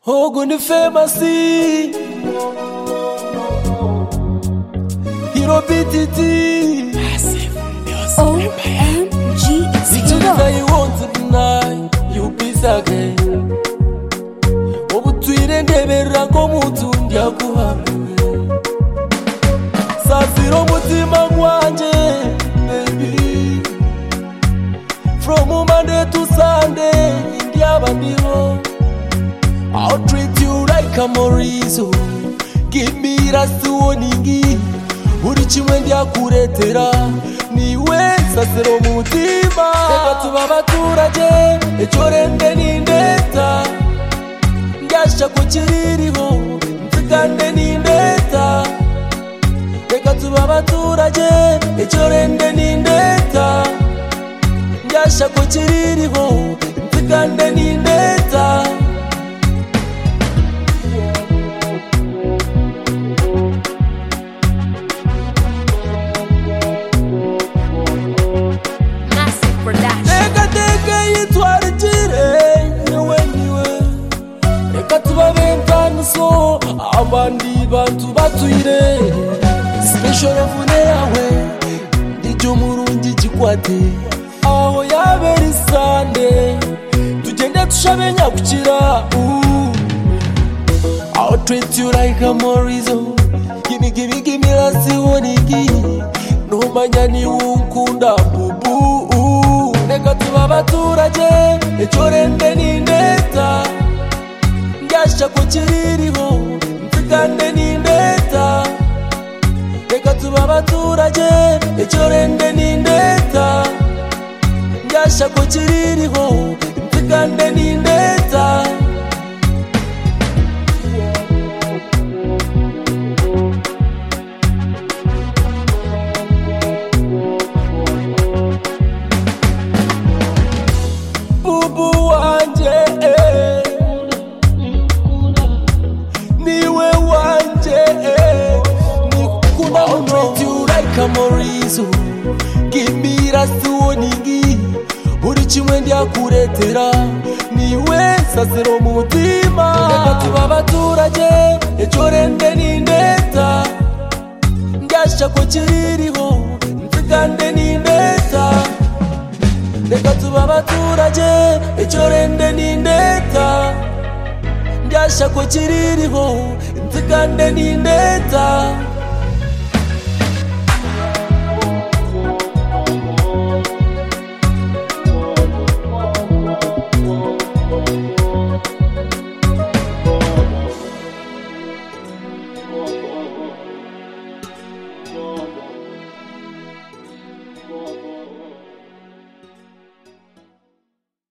Oguni famasi Hiro BTT OMG, it's Victory Hero. that you want tonight You peace again Obutwire ndebera ngo mutundi akuhamwe Sazira umutima wanje baby From Monday to Sunday ndiyaba ndiho I'll treat you like a morizo Give me last warning Buri kimwe ndyakuretera niwe sasiro umutima reka tuba abaturage icyo rende n'indeta ndyashya ku kiririho nzigande n'indeta reka tuba abaturage icyo rende n'indeta ndyashya ku kiririho nzigande n'indeta Massive production. reka teke yitwarikire yewe niwe reka tubabe nkaniso abandi bantu batuyire sipeshoravune yawe nijyo murungi kikwate aho yabera isande tugende tushabenya gukira uuu I'll treat you like a morizo Gimme, gimme, gimme lasi wanigi Numanya ni unkunda bubu Neka tuba abaturage Icyo rende ni ndeta Ndyashya ku kiririho Nzigande ni ndeta Reka tuba abaturage Icyo rende ni ndeta Ndyashya ku kiririho Nzigande ni ndeta bubu wanje eh. niwe wanje eh. nikukunda uno like a morizo gimbira siwoningi buri kimwe ndyakuretera niwe sasiro umutima reka tuba abaturage icyo rende ni ndeta ndyashya ku kiririho nzigande ni ndeta reka tuba abaturage icyo rende ni ndeta ndyashya ku kiririho nzigande ni ndeta